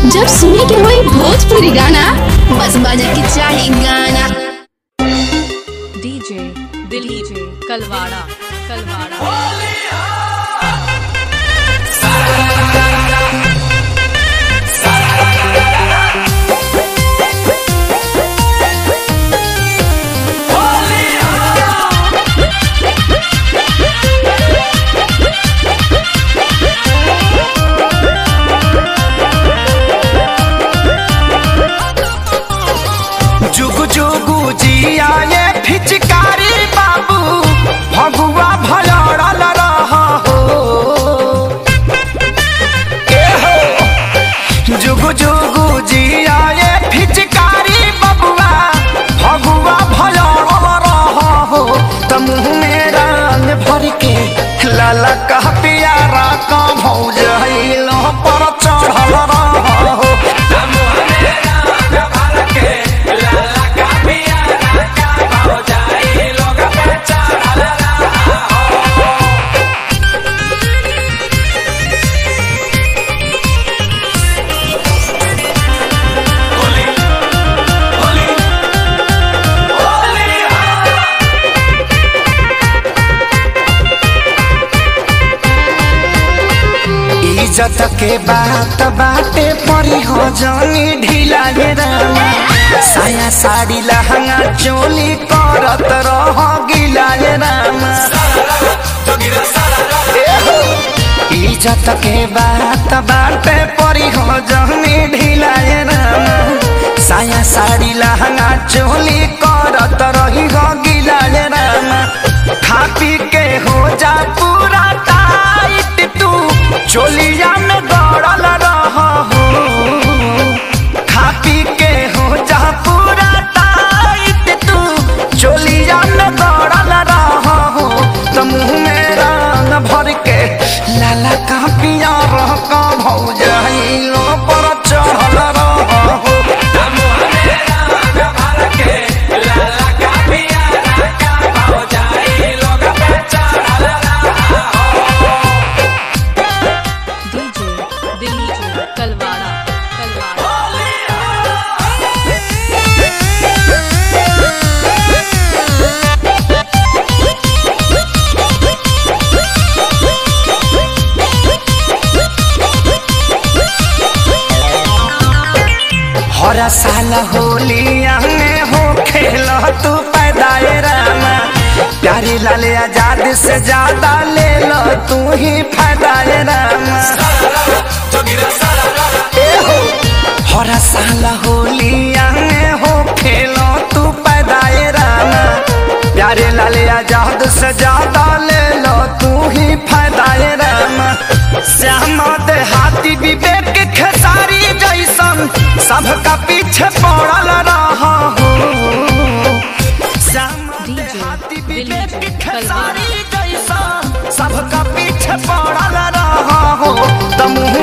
जब सुने के होई भोजपुरी गाना बस बजे के चाही गाना डीजे दिलीप कलवाड़ा कलवाड़ा जुग जुगु जिया ये फिचकारी बाबू भगुआ भलड़ल रह हो ए हो जुग जुगु जिया ये फिचकारी बबुआ भगुआ भलड़ल रह हो त मुँह में रंग भर के लाला कह पियारा का भौज लो पर चढ़ल रह हो इज्जत के बात बाटे परी हो जानी ढीला गे रामा साया साड़ी लहंगा चोली करत रह गिला गे रामा ए हो, इज्जत के बात बाटे परी हो जानी ढीला गे रामा साया साड़ी लहंगा चोली करत रही हो गिला गे रामा खा पी के हो जा पूरा टाइट तू चोलिया में दौड़ल रह हो खा पी के हो जा पूरा टाइट तू चोलिया में दौड़ल रह हो तो मुँह में रंग भर के लाला का पिया रह का भौजाइलो पर चढ़ल रह हो डीजे दिलीप कलवाड़ा कलवाड़ा हर साल होलिया में हो खेल तू पैदाए रामा प्यारी लाल आजाद से ज्यादा ले लो तू ही फायदाए रामा ए हो, हर साल होलिया में हो खेल तू पैदाए रामा प्यारे लाल आजाद से ज्यादा ले लो तू ही फायदाए रामा श्यामा देहाती विवेक खेसारी जैसन सबका पीछे पड़ल रहा हो श्यामा DJ देहाती दिलीप विवेक कलवाड़ा। खेसारी जैसन सबका पीछे पड़ल रहा हो तमु